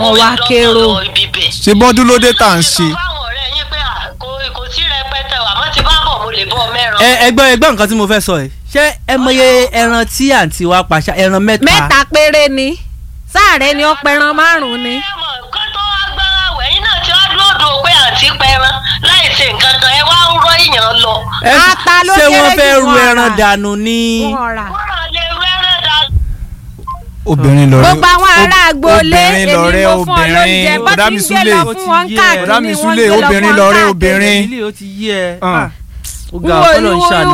Wọ́n wá kérò. ṣe bọ́dún ló dé tá à ń ṣe. fáwọn ọ̀rẹ́ yín pé à, kò kò sí rẹpẹtẹ o, àmọ́ tí bá bọ̀ mo lè bọ́ mẹ́ran. ẹ ẹgbọ́n ẹgbọ́n nǹkan tí mo fẹ́ sọ ẹ̀ ṣé ẹ mọye ẹran tí àǹtí wa pàṣẹ ẹran mẹ́ta mẹ́ta péré ni sáàrẹ́ ni ó pẹran márùn-ún ni. ẹ mọ̀ kó tó wá gbára wẹ̀ yín náà tí wọ́n dúró dùn pé àǹtí pẹran láì ṣe nǹkan kan ẹ wá ń rọ èèyàn lọ. Ẹ- ata ló ṣé wọ́n kéré fẹ́ jù ru wọ́n ẹran rà. dànù ní. Wọ́n rà. wọ́n rà lè rẹ́rẹ́ dá. obìnrin lọrẹ gbogbo àwọn ará agboolé obìnrin èmi lọrẹ mo fún ọ lóúnjẹ obìnrin bó ọ̀dà ti mi ń gbé súlẹ̀ lọ fún wọn Ọ̀dà káàkiri mi wọ́n ń súlẹ̀, gbé lọ fún obìnrin wọn lọrẹ káàkiri. obìnrin. ilé ó ti yé ẹ Ah. Ah, ó ga Wo- ọpọlọ ń wo- ṣàánú